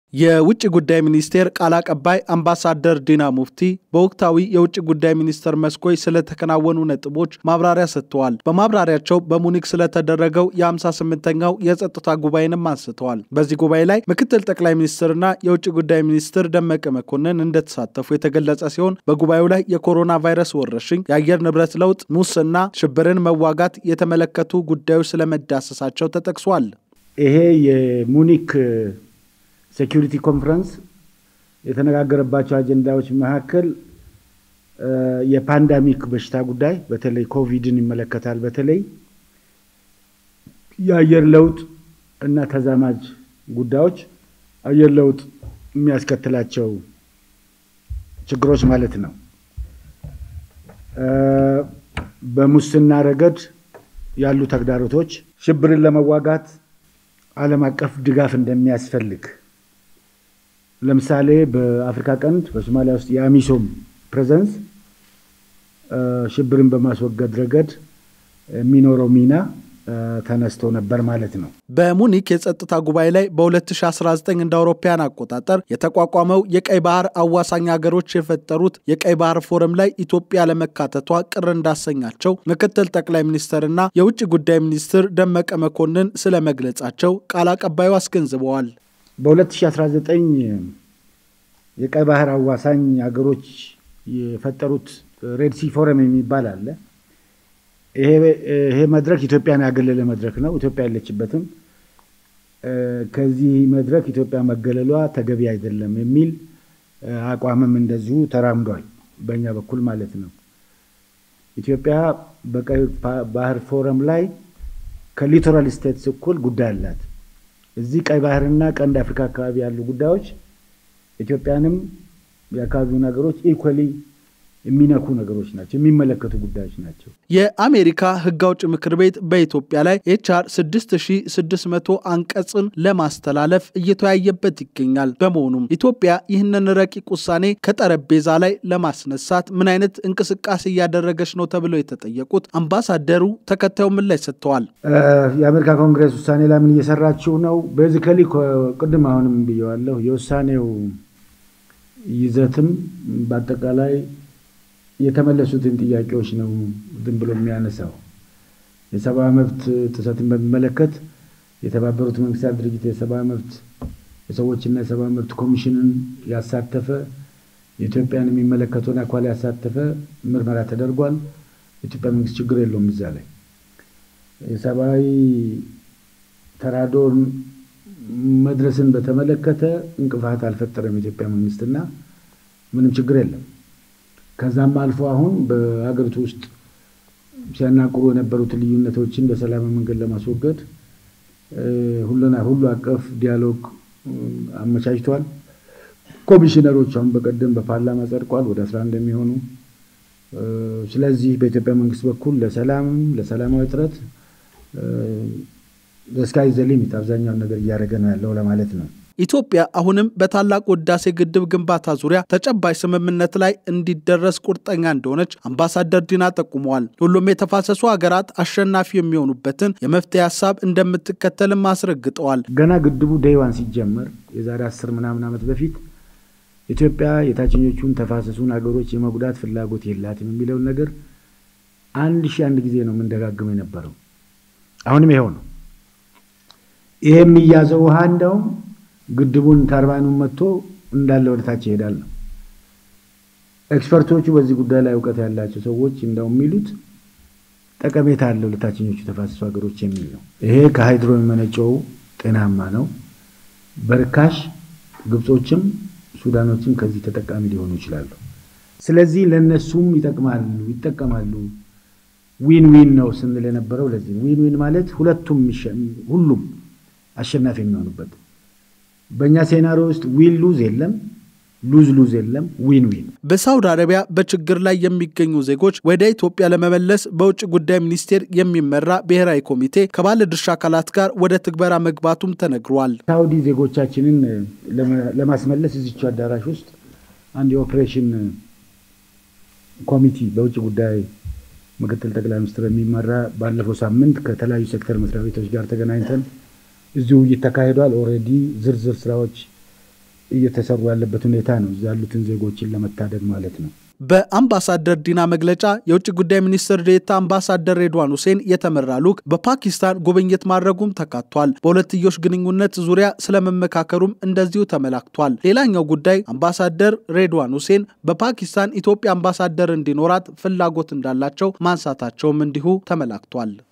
የውጭ ጉዳይ ሚኒስቴር ቃል አቀባይ አምባሳደር ዲና ሙፍቲ በወቅታዊ የውጭ ጉዳይ ሚኒስቴር መስኮች ስለተከናወኑ ነጥቦች ማብራሪያ ሰጥተዋል። በማብራሪያቸው በሙኒክ ስለተደረገው የ58ኛው የጸጥታ ጉባኤንም አንስተዋል። በዚህ ጉባኤ ላይ ምክትል ጠቅላይ ሚኒስትርና የውጭ ጉዳይ ሚኒስትር ደመቀ መኮንን እንደተሳተፉ የተገለጸ ሲሆን በጉባኤው ላይ የኮሮና ቫይረስ ወረርሽኝ፣ የአየር ንብረት ለውጥ፣ ሙስና፣ ሽብርን መዋጋት የተመለከቱ ጉዳዮች ስለመዳሰሳቸው ተጠቅሷል። ይሄ የሙኒክ ሴኪሪቲ ኮንፈረንስ የተነጋገረባቸው አጀንዳዎች መካከል የፓንዳሚክ በሽታ ጉዳይ በተለይ ኮቪድን ይመለከታል። በተለይ የአየር ለውጥ እና ተዛማጅ ጉዳዮች አየር ለውጥ የሚያስከትላቸው ችግሮች ማለት ነው። በሙስና ረገድ ያሉ ተግዳሮቶች፣ ሽብርን ለመዋጋት ዓለም አቀፍ ድጋፍ እንደሚያስፈልግ ለምሳሌ በአፍሪካ ቀንድ በሶማሊያ ውስጥ የአሚሶም ፕሬዘንስ ሽብርን በማስወገድ ረገድ የሚኖረው ሚና ተነስቶ ነበር ማለት ነው። በሙኒክ የጸጥታ ጉባኤ ላይ በ2019 እንደ አውሮፓውያን አቆጣጠር የተቋቋመው የቀይ ባህር አዋሳኝ ሀገሮች የፈጠሩት የቀይ ባህር ፎረም ላይ ኢትዮጵያ ለመካተቷ ቅር እንዳሰኛቸው ምክትል ጠቅላይ ሚኒስትርና የውጭ ጉዳይ ሚኒስትር ደመቀ መኮንን ስለመግለጻቸው ቃል አቀባዩ አስገንዝበዋል። በ2019 የቀይ ባህር አዋሳኝ ሀገሮች የፈጠሩት ሬድሲ ፎረም የሚባል አለ። ይሄ መድረክ ኢትዮጵያን ያገለለ መድረክ ነው። ኢትዮጵያ የለችበትም። ከዚህ መድረክ ኢትዮጵያ መገለሏ ተገቢ አይደለም የሚል አቋምም እንደዚሁ ተራምዷል፣ በእኛ በኩል ማለት ነው። ኢትዮጵያ በቀይ ባህር ፎረም ላይ ከሊቶራል ስቴትስ እኩል ጉዳይ አላት። እዚህ ቀይ ባህርና ቀንድ አፍሪካ አካባቢ ያሉ ጉዳዮች ኢትዮጵያንም የአካባቢውን ሀገሮች ኢኳሊ የሚነኩ ነገሮች ናቸው፣ የሚመለከቱ ጉዳዮች ናቸው። የአሜሪካ ሕግ አውጭ ምክር ቤት በኢትዮጵያ ላይ ኤችአር 6600 አንቀጽን ለማስተላለፍ እየተወያየበት ይገኛል። በመሆኑም ኢትዮጵያ ይህንን ረቂቅ ውሳኔ ከጠረጴዛ ላይ ለማስነሳት ምን አይነት እንቅስቃሴ እያደረገች ነው ተብለው የተጠየቁት አምባሳደሩ ተከታዩ ምላሽ ሰጥተዋል። የአሜሪካ ኮንግሬስ ውሳኔ ላይ ምን እየሰራችሁ ነው? ቤዚካሊ ቅድም አሁንም ብየዋለሁ። የውሳኔው ይዘትም በአጠቃላይ የተመለሱትን ጥያቄዎች ነው ዝም ብሎ የሚያነሳው። የሰብአዊ መብት ጥሰትን በሚመለከት የተባበሩት መንግስታት ድርጅት የሰብአዊ መብት የሰዎችና የሰብአዊ መብት ኮሚሽንን ያሳተፈ የኢትዮጵያን የሚመለከተውን አኳል ያሳተፈ ምርመራ ተደርጓል። የኢትዮጵያ መንግስት ችግር የለውም እዛ ላይ የሰብአዊ ተራድኦን መድረስን በተመለከተ እንቅፋት አልፈጠረም የኢትዮጵያ መንግስትና ምንም ችግር የለም። ከዛም አልፎ አሁን በሀገሪቱ ውስጥ ሲያናቁሩ የነበሩትን ልዩነቶችን በሰላማዊ መንገድ ለማስወገድ ሁሉና ሁሉ አቀፍ ዲያሎግ አመቻችቷል። ኮሚሽነሮች አሁን በቀደም በፓርላማ ጸድቋል፣ ወደ አስራ አንድ የሚሆኑ ስለዚህ በኢትዮጵያ መንግስት በኩል ለሰላምም ለሰላማዊ ጥረት ስካይ ዘ ሊሚት አብዛኛውን ነገር እያደረገ ነው ያለው ለማለት ነው። ኢትዮጵያ አሁንም በታላቁ ህዳሴ ግድብ ግንባታ ዙሪያ ተጨባጭ ስምምነት ላይ እንዲደረስ ቁርጠኛ እንደሆነች አምባሳደር ዲና ጠቁመዋል። ሁሉም የተፋሰሱ ሀገራት አሸናፊ የሚሆኑበትን የመፍትሄ ሀሳብ እንደምትከተልም አስረግጠዋል። ገና ግድቡ ደይዋን ሲጀመር የዛሬ አስር ምናምን ዓመት በፊት ኢትዮጵያ የታችኞቹን ተፋሰሱን ሀገሮች የመጉዳት ፍላጎት የላትም የሚለውን ነገር አንድ ሺህ አንድ ጊዜ ነው የምንደጋግመው የነበረው። አሁንም ይኸው ነው። ይሄ የሚያዘው ውሃ እንደውም ግድቡን ተርባይኑን መጥቶ እንዳለ ወደ ታች ይሄዳል ነው። ኤክስፐርቶቹ በዚህ ጉዳይ ላይ እውቀት ያላቸው ሰዎች እንደው የሚሉት ጠቀሜታ አለው ለታችኞቹ ተፋሰሱ ሀገሮች የሚል ነው። ይሄ ከሃይድሮ የሚመነጨው ጤናማ ነው። በርካሽ ግብጾችም ሱዳኖችም ከዚህ ተጠቃሚ ሊሆኑ ይችላሉ። ስለዚህ ለእነሱም ይጠቅማሉ ይጠቀማሉ። ዊን ዊን ነው ስንል የነበረው ለዚህ ዊን ዊን ማለት ሁለቱም ሁሉም አሸናፊ የሚሆኑበት በእኛ ሴናሪዮ ውስጥ ዊን ሉዝ የለም፣ ሉዝ ሉዝ የለም፣ ዊን ዊን። በሳውዲ አረቢያ በችግር ላይ የሚገኙ ዜጎች ወደ ኢትዮጵያ ለመመለስ በውጭ ጉዳይ ሚኒስቴር የሚመራ ብሔራዊ ኮሚቴ ከባለድርሻ አካላት ጋር ወደ ትግበራ መግባቱም ተነግሯል። ሳውዲ ዜጎቻችንን ለማስመለስ እዚቹ አዳራሽ ውስጥ አንድ የኦፕሬሽን ኮሚቲ በውጭ ጉዳይ ምክትል ጠቅላይ ሚኒስትር የሚመራ ባለፈው ሳምንት ከተለያዩ ሴክተር መስሪያ ቤቶች ጋር ተገናኝተን እዚህ ውይይት ተካሂዷል። ኦልሬዲ ዝርዝር ስራዎች እየተሰሩ ያለበት ሁኔታ ነው። እዛ ያሉትን ዜጎችን ለመታደግ ማለት ነው። በአምባሳደር ዲና መግለጫ የውጭ ጉዳይ ሚኒስትር ዴኤታ አምባሳደር ሬድዋን ሁሴን የተመራ ልዑክ በፓኪስታን ጉብኝት ማድረጉም ተካቷል። በሁለትዮሽ ግንኙነት ዙሪያ ስለመመካከሩም እንደዚሁ ተመላክቷል። ሌላኛው ጉዳይ አምባሳደር ሬድዋን ሁሴን በፓኪስታን ኢትዮጵያ አምባሳደር እንዲኖራት ፍላጎት እንዳላቸው ማንሳታቸውም እንዲሁ ተመላክቷል።